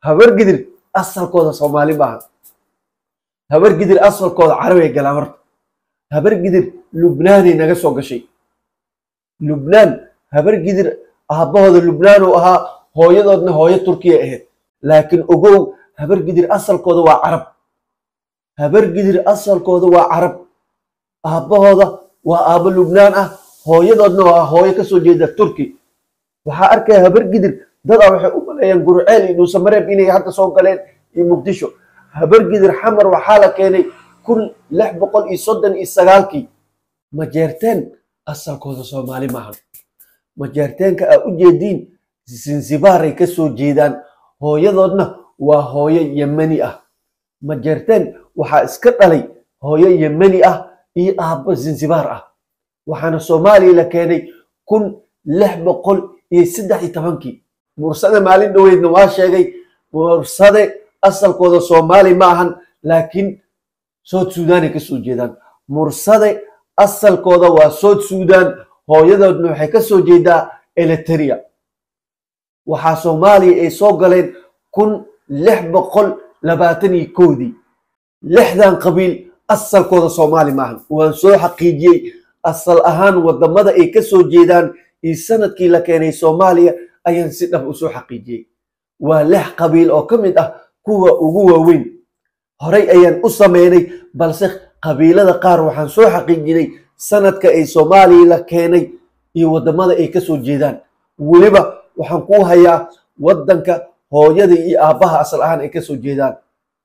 habargidir asalkooda soomaali maaha habargidir asalkooda carabay galaan horta habargidir lubnaanay naga soo gashay lubnaan habargidir aabbahooda lubnaan uu ahaa hooyadoodna hooyo turkiya ahayd laakiin ogow habargidir asalkooda waa carab habargidir asalkooda waa carab aabbahooda waa aabbo lubnaan ah hooyadoodna waa hooyo kasoo jeeda turki waxaa arkaya habargidir dadaa waxay u maleeyaan gurceel iyo dhuusamareeb inay hadda soo galeen iyo muqdisho habargidir xamar waxaa la keenay kun lix boqol iyo soddon iyo sagaalkii majeerteen asalkooda soomaali maaha majeerteenka aa u jeediin zanzibaaray ka soo jeedaan hooyadoodna waa hooyo yemani ah majeerteen waxaa iska dhalay hooyo yemani ah iyo aabbo zanzibaar ah waxaana soomaaliya la keenay kun lix boqol iyo saddex iyo tobankii mursade maalin dhoweydna waa sheegay mursade asalkooda soomaali ma ahan laakiin sood suudaanay ka soo jeedaan mursade asalkooda waa sood suudaan hooyadoodna waxay ka soo jeedaa eliteria waxaa soomaaliya ay soo galeen kun lix boqol labaatan iyo kowdii lixdan qabiil asalkooda soomaali maahan waan soo xaqiijiyey asal ahaan wadamada ay ka soo jeedaan iyo sanadkii la keenay soomaaliya ayaan si dhab u soo xaqiijiyey waa lix qabiil oo ka mid ah kuwa ugu waaweyn horay ayaan u sameynay balse qabiilada qaar waxaan soo xaqiijinay sanadka ay soomaaliya la keenay iyo wadamada ay ka soo jeedaan weliba waxaan kuu hayaa wadanka hooyada iyo aabbaha asal ahaan ay ka soo jeedaan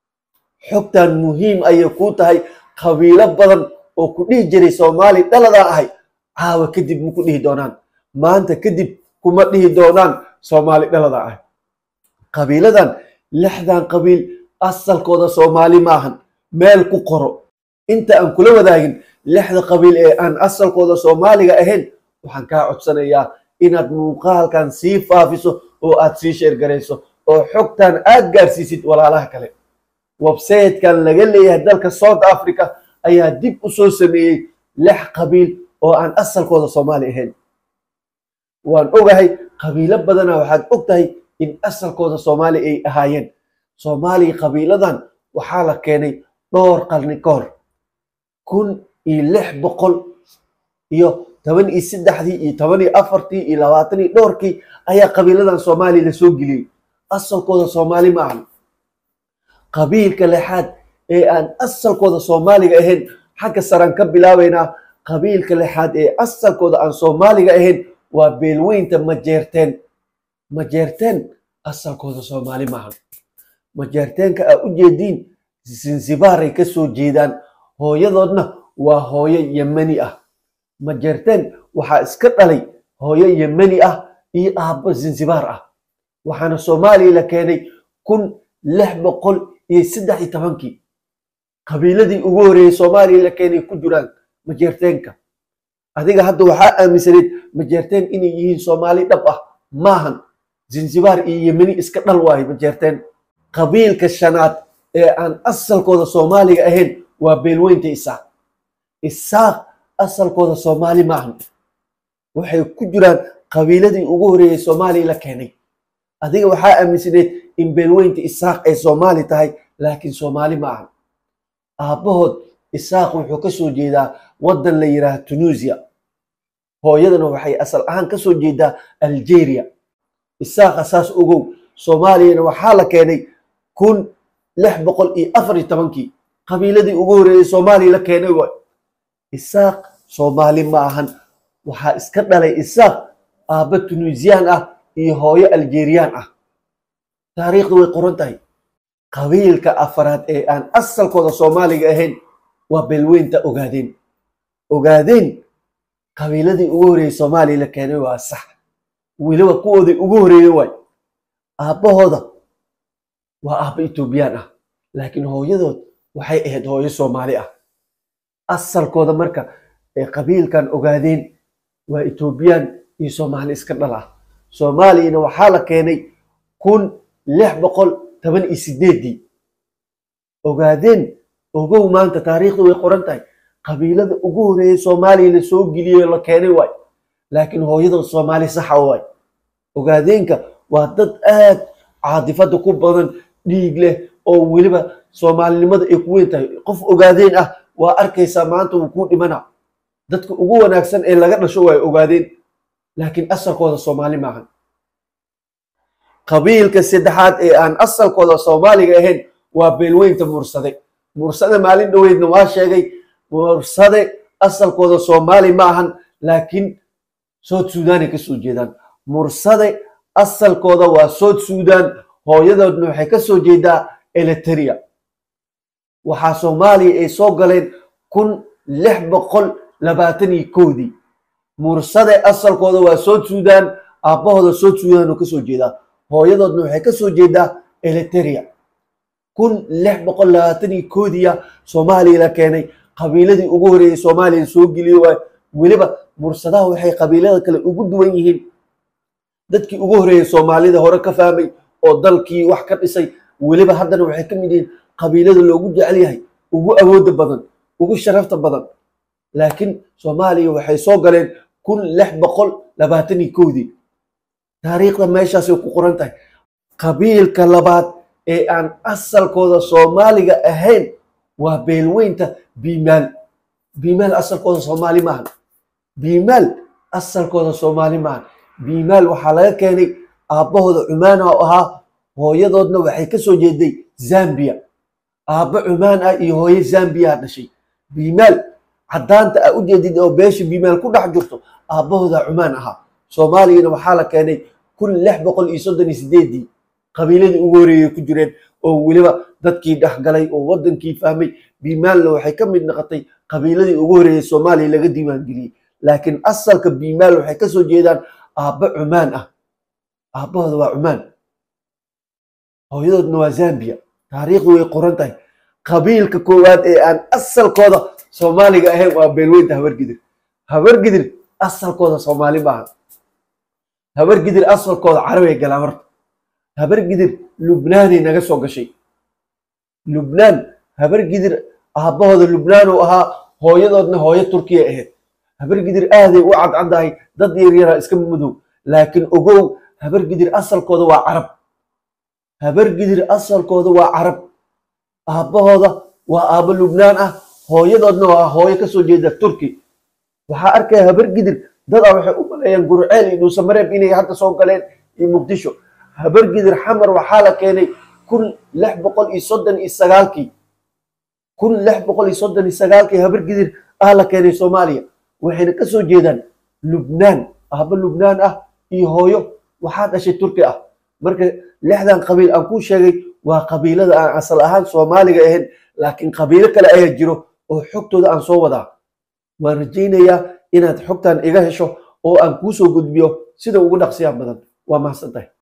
xogtan muhiim ayay kuu tahay qabiilo badan oo ku dhihi jiray soomaali dhaladaa ahay caawa kadib ma ku dhihi doonaan maanta kadib kuma dhihi doonaan soomaali dhaladaa ahay qabiiladan lixdan qabiil asalkooda soomaali maahan meel ku qoro inta aan kula wadaagin lixda qabiil ee aan asalkooda soomaaliga ahayn waxaan kaa codsanayaa inaad muuqaalkan sii faafiso oo aad sii sheergarayso oo xogtan aad gaarsiisid walaalaha kale websaytekan laga leeyahay dalka south africa ayaa dib u soo sameeyey lix qabiil oo aan asalkooda soomaali ahayn waan ogahay qabiilo badana waxaad og tahay in asalkooda soomaali ay ahaayeen soomaaliya qabiiladan waxaa la keenay dhowr qarni ka hor kun iyo lix boqol iyo toban iyo saddexdii iyo toban iyo afartii iyo labaatan iyo dhowrkii ayaa qabiiladan soomaaliya la soo geliyey asalkooda soomaali ma ahan qabiilka lixaad ee aan asalkooda soomaaliga ahayn xagga saraan ka bilaabaynaa qabiilka lixaad ee asalkooda aan soomaaliga ahayn waa beelweynta majeerteen majeerteen asalkooda soomaali maahan majeerteenka aa u jeediin zanzibaaray ka soo jeedaan hooyadoodna waa hooyo yemani ah majeerteen waxaa iska dhalay hooyo yemani ah iyo aabbo zanzibaar ah waxaana soomaaliya la keenay kun lix boqol iyo saddex iyo tobankii qabiiladii ugu horreeyey soomaaliya la keenay ku jiraan majeerteenka adiga hadda waxaa aaminsanayd majeerteen inay yihiin soomaali dhab ah maahan zanzibaar iyo yemani iska dhal waayo majeerteen qabiilka shanaad ee aan asalkooda soomaaliga ahayn waa beelweynta isaaq isaaq asalkooda soomaali maahan waxay ku jiraan qabiiladii ugu horreeyey soomaaliya la keenay adiga waxaa aaminsanayd in beelweynta isaaq ay soomaali tahay laakiin soomaali ma ahan aabbahood isaaq wuxuu ka soo jeedaa waddan la yidhaaha tunuusiya hooyadana waxay asal ahaan ka soo jeedaa algeria isaaqa saas ogow soomaaliyana waxaa la keenay kun lix boqol iyo afar iyo tobankii qabiiladii ugu horreeyey soomaaliya la keenay waay isaaq soomaali ma ahan waxaa iska dhalay isaaq aabba tunuusiyaan ah iyo hooyo aljeriyaan ah taariikhdu way qoran tahay qabiilka afaraad ee aan asalkooda soomaaliga ahayn waa beelweynta ogaadeen ogaadeen qabiiladii ugu horreeyey soomaaliya la keenay waa sax weliba kuwoodii ugu horreeyey waay aabbahooda waa aabba etoobiyaan ah laakiin hooyadood waxay ahayd hooyo soomaali ah asalkooda marka ee qabiilkan ogaadeen waa etoobiyaan iyo soomaali iska dhal ah soomaaliyana waxaa la keenay kun lix boqol toban iyo sideedii ogaadeen ogow maanta taariikhdu way qoran tahay qabiilada ugu horreeyey soomaaliya la soo geliyey la keenay waay laakiin hooyadood soomaali saxa waay ogaadeenka waa dad aad caadifada ku badan dhiig leh oo weliba soomaalinimada ay ku weyn tahay qof ogaadeen ah waa arkaysaa maanta wuu kuu dhimana dadka ugu wanaagsan ee laga dhasho waa ogaadeen laakiin asalkooda soomaali maahan qabiilka saddexaad ee aan asalkooda soomaaliga ahayn waa beelweynta mursade mursade maalin dhoweydna waa sheegay mursade asalkooda soomaali ma ahan laakiin sood suudaanay ka soo jeedaan mursade asalkooda waa sood suudaan hooyadoodna waxay ka soo jeedaa eliteria waxaa soomaaliya ay soo galeen kun lix boqol labaatan iyo koodii mursade asalkooda waa sood suudaan aabbahooda sood suudaan oo ka soo jeedaa hooyadoodna waxay ka soo jeedaa eliteria kun lix boqol labaatan iyo koodiya soomaaliya la keenay qabiiladii ugu horeeyey soomaaliya soo geliyo waay weliba mursadaha waxay qabiilada kale ugu duwan yihiin dadkii ugu horeeyey soomaalida hore ka fahmay oo dalkii wax ka dhisay weliba haddana waxay ka mid yihiin qabiilada loogu jecel yahay ugu awooda badan ugu sharafta badan laakiin soomaaliya waxay soo galeen kun lix boqol labaatan iyo koodii taariikhda meeshaasay ku qoran tahay qabiilka labaad ee aan asalkooda soomaaliga ahayn waa beelweynta biimaal biimaal asalkooda soomaali maahan biimaal asalkooda soomaali maahan biimaal waxaa laga keenay aabbahooda cumaana oo ahaa hooyadoodna waxay ka soo jeeday zambiya aabbo cumaan ah iyo hooyo zambiyaa dhashay biimaal caddaanta a u jeedid oo beesha biimaal ku dhex jirto aabbahooda cumaan ahaa soomaaliyana waxaa la keenay kun lix boqol iyo soddon iyo sideedii qabiiladii ugu horeeyey ku jireen oo weliba dadkii dhexgalay oo wadankii fahmay biimaalna waxay ka mid noqotay qabiiladii ugu horeeyey soomaaliya laga diiwaangeliyey laakiin asalka biimaal waxay ka soo jeedaan aabbo cumaan ah aabbahooda waa cumaan hooyadoodna waa zambiya taariikhdu way qoran tahay qabiilka koowaad ee aan asalkooda soomaaliga ahayn waa beelweynta habargidir habargidir asalkooda soomaali maaha habargidir asalkooda carabay galaan horta habargidir lubnaanay naga soo gashay lubnaan habargidir aabbahooda lubnaan uu ahaa hooyadoodna hooyo turkiya ahayd habargidir aaday u cadcaddahay dad yaryaraa iska madow laakiin ogow habargidir asalkooda waa carab habargidir asalkooda waa carab aabbahooda waa aabbo lubnaan ah hooyadoodna waa hooyo ka soo jeeda turki waxaa arkaya habargidir dadaa waxay u maleeyaan gurceel iyo dhuusamareeb inay hadda soo galeen iyo muqdisho habargidir xamar waxaa la keenay kun lix boqol iyo soddon iyo sagaalkii kun lix boqol iyo soddon iyo sagaalkii habargidir ah la keenay soomaaliya waxayna ka soo jeedaan lubnaan aabbo lubnaan ah iyo hooyo waxaa dhashay turki ah marka lixdan qabiil aan kuu sheegay waa qabiilada aan asal ahaan soomaaliga ahayn laakiin qabiilo kale ayaa jiro oo xogtooda aan soo wadaa waan rajaynayaa inaad xogtan iga hesho oo aan kuu soo gudbiyo sida ugu dhaqsiyaa badan waa mahadsan tahay